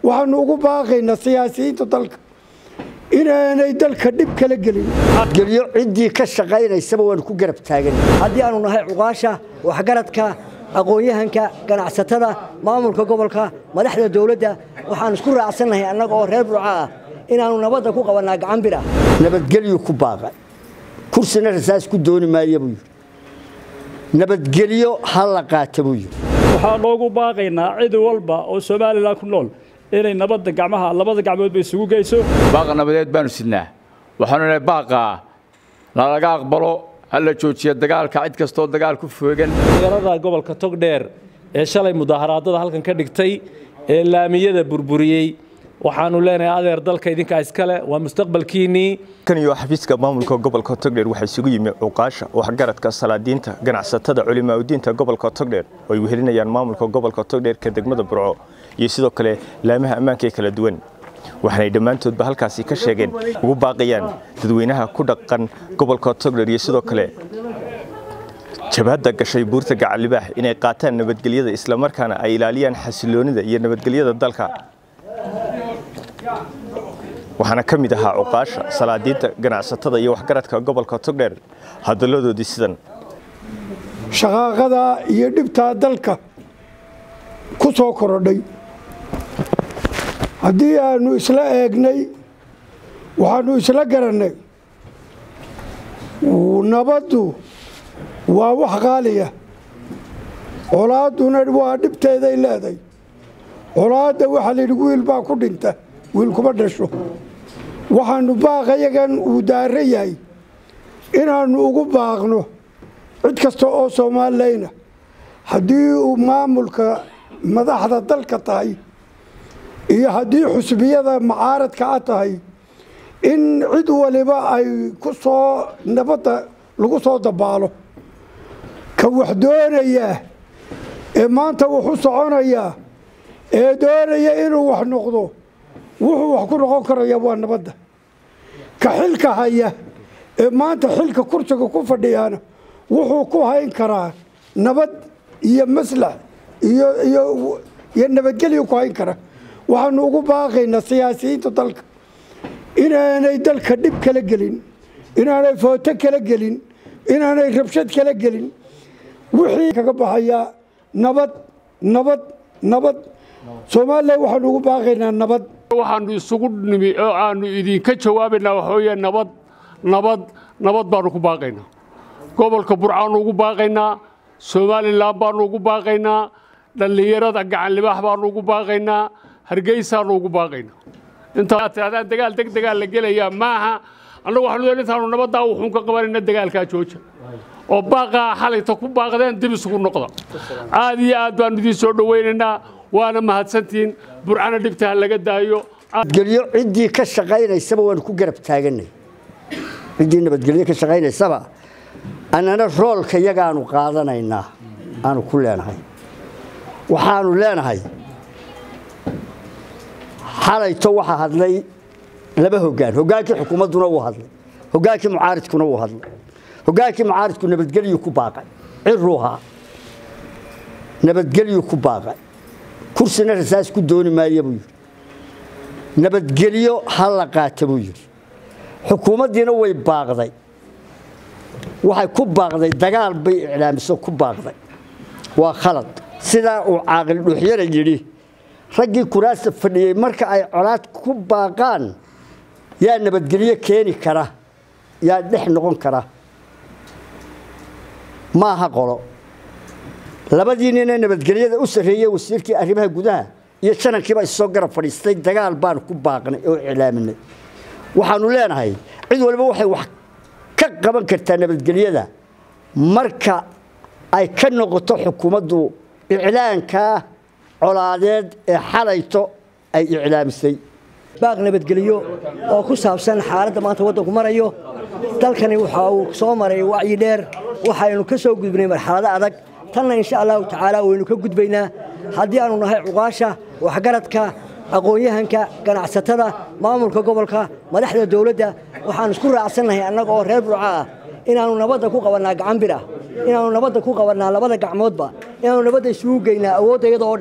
waxaanu ugu baaqaynaa siyaasiyiinta dalka inaanay dalka dhib kala gelin gelyo ciddii ka shaqaynaysaba waanu ku garab taagan haddii aanu nahay cuqaasha waxgaradka aqoon-yahanka ganacsatada maamulka gobolka madaxda dowladda waxaanu isku raacsannahay annaga oo reer burca ah inaannu nabadda ku qabannaa gacan bir ah nabadgelyu ku baaqa kursina rasaas ku dooni maaya buu yidhi nabadgelyo ha la qaata buu yidhi waxaa loogu baaqaynaa cid walba oo somalilan ku nool inay nabadda gacmaha labada gacmoodba isugu geyso baaqa nabadeed baanu sidnaa waxaanu nahay baaqaa lalaga aqbalo ha la joojiya dagaalka cid kastoo dagaal ku foogan magaalada gobolka togdheer ee shalay mudaharaadada halkan ka dhigtay ee laamiyada burburiyey waxaanu leenahay adeer dalka idinkaa iskale waa mustaqbalkiinnii kan iyo xafiiska maamulka gobolka togdheer waxaa isugu yimi cuqaasha waxgaradka salaadiinta ganacsatada culimaadudiinta gobolka togdheer oo ay wehelinayaan maamulka gobolka togdheer ka degmada burco iyo sidoo kale laamaha ammaanka ee kala duwan waxaanay dhammaantoodba halkaasi ka sheegeen ugu baaqayaan dadweynaha ku dhaqan gobolka togdheer iyo sidoo kale jabhadda gashay buurta gacalibaax inay qaataan nabadgelyada islamarkaana ay ilaaliyaan xasiloonida iyo nabadgelyada dalka waxaana ka mid ahaa cuqaasha salaadiinta ganacsatada iyo waxgaradka gobolka togdheer hadalladoodii sidan shaqaaqadaa iyo dhibtaa dalka ku soo korodhay haddii aanu isla eegnay waxaanu isla garannay nabaddu waa wax qaaliya colaadduna waa dhibteeday leeday colaadda waxaa layidhi wiil baa ku dhinta wiil kuma dhasho waxaanu baaqayagan uu daaro yahay inaannu ugu baaqno cid kasta oo soomaalileyna haddii uu maamulka madaxda dalka tahay iyo haddii xusbiyada macaaradka a tahay in cid waliba ay ku soo nabadda lagu soo dabaalo ka wax doonayaa ee maanta wuxu soconayaa ee doonaya inuu wax noqdo wuxuu wax ku noqon karaya waa nabadda ka xilka haya ee maanta xilka kursiga ku fadhiyaana wuxuu ku hayn karaa nabad iyo maslax iyo iyo iyo nabadgelyo ku hayn kara waxaanu ugu baaqaynaa siyaasiyiinta dalka inaanay dalka dhib kala gelin inaanay footo kala gelin inaanay rabshad kala gelin wixii kaga baxayaa nabad nabad nabad soomaaliya waxaanu ugu baaqaynaa nabad waxaanu isugu nimi oo aanu idinka jawaabaynaa waxaweye nabad nabad nabad baanu ku baaqaynaa gobolka burcaanu ugu baaqaynaa somalilan baanu ugu baaqaynaa dhallinyarada gacanlibaax baanu ugu baaqaynaa hargeysaanu ugu baaqaynaa intaadaan dagaal deg degaal la gelayaa maaha annagu waxaanu doon intaanu nabaddaa wuxuun ka qabanayna dagaalkaa jooja oo baaqaa xalayta ku baaqdeen dib isugu noqda aad iyo aad baanu idiin soo dhowaynaynaa waana mahadsantihiin burcana dhibta ha laga daayo gelyo ciddii ka shaqaynaysaba waanu ku garab taaganay ciddii nabadgelyo ka shaqaynaysaba annana roolka yagaanu qaadanaynaa aanu ku leenahay waxaanu leenahay xalayto waxaa hadlay laba hoggaan hoggaankii xukuumadduna wuu hadlay hoggaankii mucaaridkuna wuu hadlay hoggaankii mucaaridku nabadgelyu ku baaqay ciruuhaa nabadgelyu ku baaqay kursina rasaas ku dooni maaya buu yidhi nabadgelyo ha la qaata buu yidhi xukuumaddiina way baaqday waxay ku baaqday dagaal bay iclaamiso ku baaqday waa khalad sidaa uu caaqil dhuuxyara yidhi raggii kuraasta fadhiyey marka ay colaad ku baaqaan yaa nabadgelyo keeni kara yaa dhex noqon kara maaha qolo labadii ninee nabadgelyada u sarreeyey wasiirkii arrimaha gudaha iyo janankiiba issoo garab fadhiistay dagaal baanu ku baaqnay oo iclaaminay waxaanu leenahay cid waliba waxay wax ka qaban kartaa nabadgelyada marka ay ka noqoto xukuumaddu iclaankaa colaadeed ee xalayto ay iclaamisay baaq nabadgelyo oo ku saabsan xaaladda maanta waddanku marayo dalkani waxa uu soo maray wacyi dheer waxaynu ka soo gudbnay marxalado adag tanna insha allahu tacaala waynu ka gudbaynaa haddii aanu nahay cuqaasha waxgaradka aqoon-yahanka ganacsatada maamulka gobolka madaxda dowladda waxaanu isku raacsannahay annaga oo reer burca ah inaannu nabadda ku qabannaa gacan bir ah inaannu nabadda ku qabannaa labada gacmoodba inaannu nabadda isugu geynaa awoodda iyada oo dhan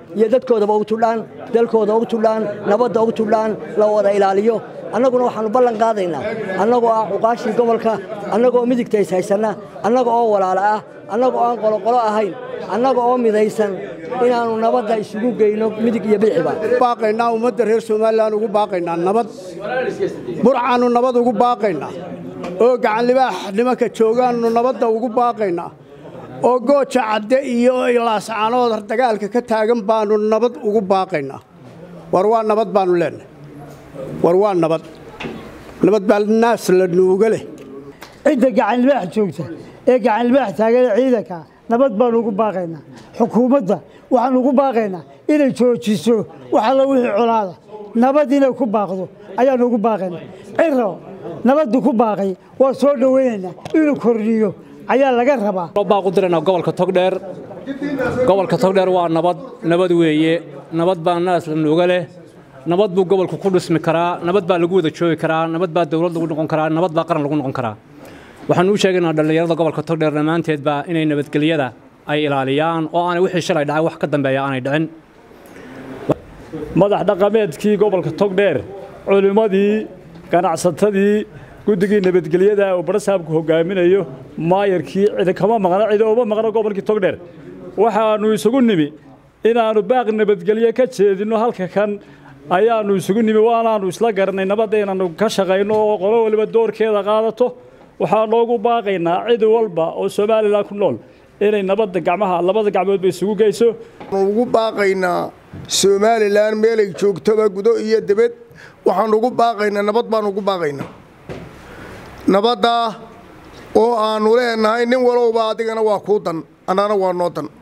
iyo dadkoodaba ugu tudhaan dalkooda ugu tudhaan nabadda ugu tudhaan la wada ilaaliyo annaguna waxaannu ballan qaadaynaa annagoo ah cuqaashii gobolka annagoo midigta is haysanna annaga oo walaala ah annaga oo aan qoloqolo ahayn annaga oo midaysan inaannu nabadda isugu geyno midig iyo bidxiba baaqaynaa ummadda reer somalilan ugu baaqaynaa nabad burcaannu nabad ugu baaqaynaa oo gacanlibaax nimanka joogaannu nabadda ugu baaqaynaa oo gooja cadde iyo laascaanood dagaalka ka taagan baannu nabad ugu baaqaynaa war waa nabad baannu leennahay war waa nabad nabad baa naas la nuuga leh cidda gacanlibaax joogta ee gacanlibaax taageera ciidanka nabad baanu ugu baaqaynaa xukuumadda waxaanu ugu baaqaynaa inay joojiso wax alla wixii colaada nabad inay ku baaqdo ayaanu ugu baaqaynaa ciro nabaddu ku baaqay waa soo dhowaynaynaa inuu kordhiyo ayaa laga rabaa baaq u diraynaa gobolka togdheer gobolka togdheer waa nabad nabad weeye nabad baa naas la nuuga leh nabad buu gobolku ku dhismi karaa nabad baa lagu wada joogi karaa nabad baa dowlad lagu noqon karaa nabad baa qaran lagu noqon karaa waxaanu u sheegaynaa dhallinyarada gobolka togdheer dhammaanteedba inay nabadgelyada ay ilaaliyaan oo aanay wixii shalay dhacay wax ka dambeeya aanay dhicin madax dhaqameedkii gobolka togdheer culimmadii ganacsatadii guddigii nabadgelyada uu barasaabku hogaaminayo maayarkii cidi kama maqna cidi uma maqna gobolkii togdheer waxaannu isugu nimi inaannu baaq nabadgelye ka jeedinno halka kan ayaannu isugu nimi waanaannu isla garanay nabadda inaannu ka shaqayno oo qolo waliba doorkeeda qaadato waxaa noogu baaqaynaa cid walba oo somalilan ku nool inay nabadda gacmaha labada gacmoodba isugu geyso ugu baaqaynaa somalilan meelay joogtoba gudo iyo debed waxaan ugu baaqaynaa nabad baan ugu baaqaynaa nabaddaa oo aannu leenahay nin walowba adigana waa kuu dan annana waa noo dan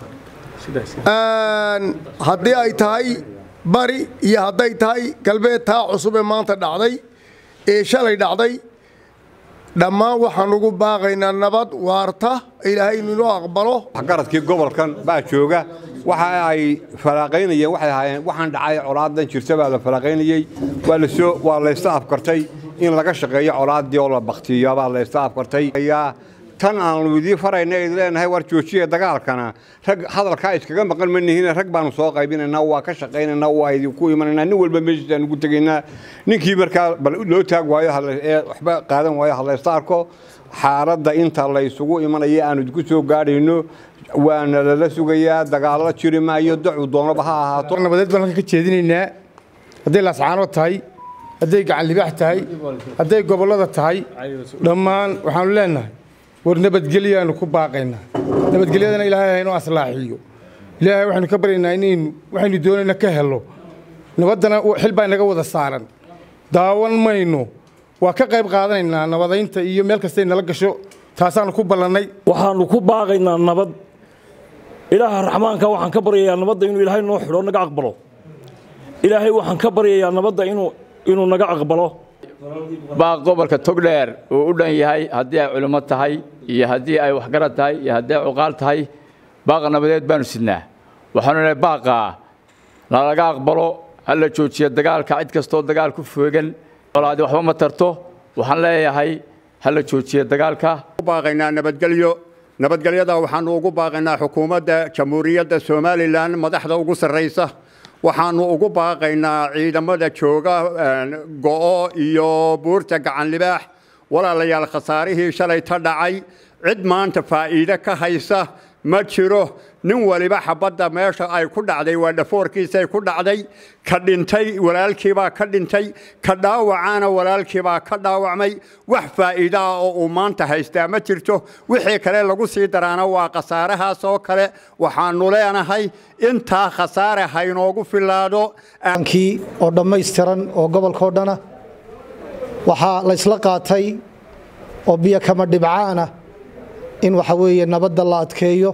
haddii ay tahay bari iyo hadday tahay galbeed taa cusub ee maanta dhacday ee shalay dhacday dhammaan waxaan ugu baaqaynaa nabad waarta ilaahay inuu aqbalo waxgaradkii gobolkan baa jooga waxa ay falaaqaynayeen waxay ahaayeen waxaan dhacay colaadan jirta baa la falaaqaynayey waa la soo waa la isla afkartay in laga shaqeeyo colaaddii oo la baktiyo baa la isla afkartay tan aanu idii farayna id leenahay war joojiya dagaalkana rag hadalkaa iskaga maqan ma nihiin rag baanu soo qaybinaynaa waa ka shaqaynaynaa waa idinku imanaynaa nin walba meeshiisaan ugu tegaynaa ninkii markaa bal loo taag waayo ee waxba qaadan waayo hadlaysta arko xaaladda inta la isugu imanaya aanu idinku soo gaadhayno waana lala sugayaa dagaallo jiri maayo dacu doonaba ha ahaato nabadeed baan halka ka jeedinaynaa hadday laascaanood tahay hadday gacan libaax tahay hadday gobollada tahay dhammaan waxaanu leenahay war nabadgelyaanu ku baaqaynaa nabadgelyadana ilaahay haynoo aslaaxiyo ilaahay waxaynu ka baryaynaa inaynu waxaynu doonayna ka helo nabaddana xil baa inaga wada saaran daawan mayno waa ka qayb qaadanaynaa nabadaynta iyo meel kastay nala gasho taasaanu ku ballannay waxaannu ku baaqaynaa nabad ilaaha raxmaanka waxaan ka baryayaa nabadda inuu ilaahay noo xidho naga aqbalo ilaahay waxaan ka baryayaa nabadda inuu inuu naga aqbalo baaq gobolka togdheer uu u dhan yahay haddii ay culimo tahay iyo haddii ay waxgarad tahay iyo haddii ay cuqaal tahay baaqa nabadeed baanu sidnaa waxaanu lehay baaqaa lalaga aqbalo ha la joojiya dagaalka cid kastoo dagaal ku foogan olaadi waxba ma tarto waxaan leeyahay ha la joojiya dagaalka baaqaynaa nabadgelyo nabadgelyada waxaanu ugu baaqaynaa xukuumadda jamhuuriyadda somalilan madaxda ugu sarraysa waxaanu ugu baaqaynaa ciidamada jooga go'o iyo buurta gacan libaax walaalayaal khasaarihii shalay ta dhacay cid maanta faa'iide ka haysa ma jiro nin waliba xabadda meesha ay ku dhacday waa dhafoorkiisay ku dhacday ka dhintay walaalkiibaa ka dhintay ka dhaawacaana walaalkiibaa ka dhaawacmay wax faa'iida ah oo uu maanta haystaa ma jirto wixii kale lagu sii daraana waa khasaarahaas oo kale waxaanu leenahay intaa khasaare haynoogu filaado kii oo dhammaystiran oo gobolkao dhana waxaa la isla qaatay oo biyo kama dhibcaana in waxa weeye nabadda la adkeeyo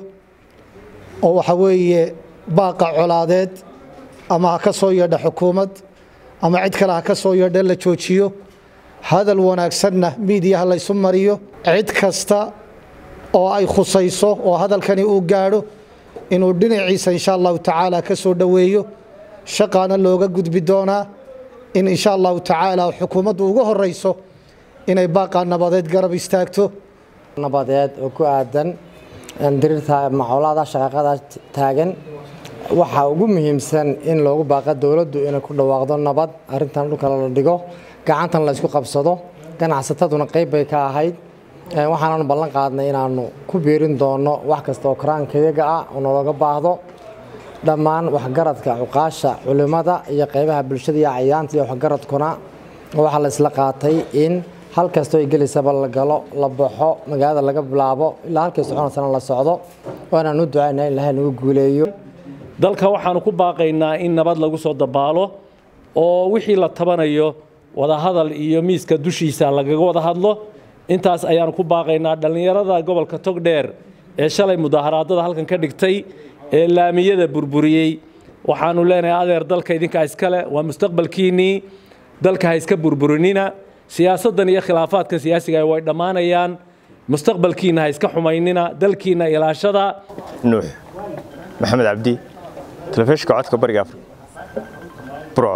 oo waxa weeye baaqa colaadeed ama ha ka soo yeedha xukuumad ama cid kale ha ka soo yeedha la joojiyo hadal wanaagsanna miidiyaha laysu mariyo cid kasta oo ay khusayso oo hadalkani uu gaadho inuu dhinaciisa insha allahu tacaala ka soo dhoweeyo shaqaana looga gudbi doonaa in insha allahu tacaala xukuumaddu ugu horayso inay baaqaa nabadeed garab istaagto nabadeed oo ku aadan dirirta macolaada shaqaaqada taagan waxaa ugu muhiimsan in loogu baaqa dowladdu inay ku dhawaaqdo nabad arrintan dhulka la dhigo gacantan la isku qabsado ganacsataduna qayb bay ka ahayd waxaanaanu ballan qaadnay inaanu ku biirin doono wax kasta oo karaankayaga ah oo nalooga baahdo dhammaan waxgaradka cuqaasha culimmada iyo qaybaha bulshada iyo cayaanta iyo waxgaradkuna waxaa la isla qaatay in hal kastoo ay gelaysaba la galo la baxo magaalada laga bilaabo ilaa halkay soconaysana la socdo waanaanu ducaynaa in ilahay nagu guuleeyo dalka waxaanu ku baaqaynaa in nabad lagu soo dabaalo oo wixii la tabanayo wadahadal iyo miiska dushiisa lagaga wada hadlo intaas ayaanu ku baaqaynaa dhallinyarada gobolka togdheer ee shalay mudaaharaadada halkan ka dhigtay ee laamiyada burburiyey waxaanu leenahay adeer dalka idinkaa iskale waa mustaqbalkiinnii dalka ha iska burburinina siyaasaddan iyo khilaafaadka siyaasiga way dhammaanayaan mustaqbalkiinna ha iska xumaynina dalkiinna ilaashada nuux maxamed cabdi telefishinka codka bariga afrika burco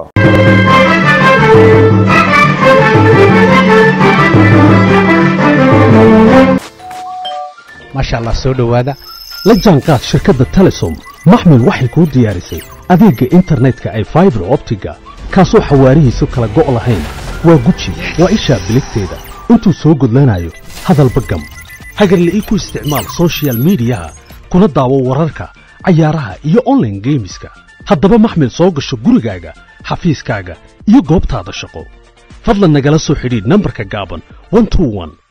maasha allah soo dhowaada la jaanqaad shirkadda telesom maxmil waxay kuu diyaarisay adeegga internetka ay faibar optiga kaasoo xawaarihiisu kala go' lahayn waa guji waa ishaa biligteeda intuu soo gudlanayo hadalba gam hagarla'ii ku isticmaal soshiyal miidiyaha kuna daawo wararka cayaaraha iyo onlaine geemiska haddaba maxmil soo gasho gurigaaga xafiiskaaga iyo goobtaada shaqo fadlan nagala soo xidhiidh nambarka gaaban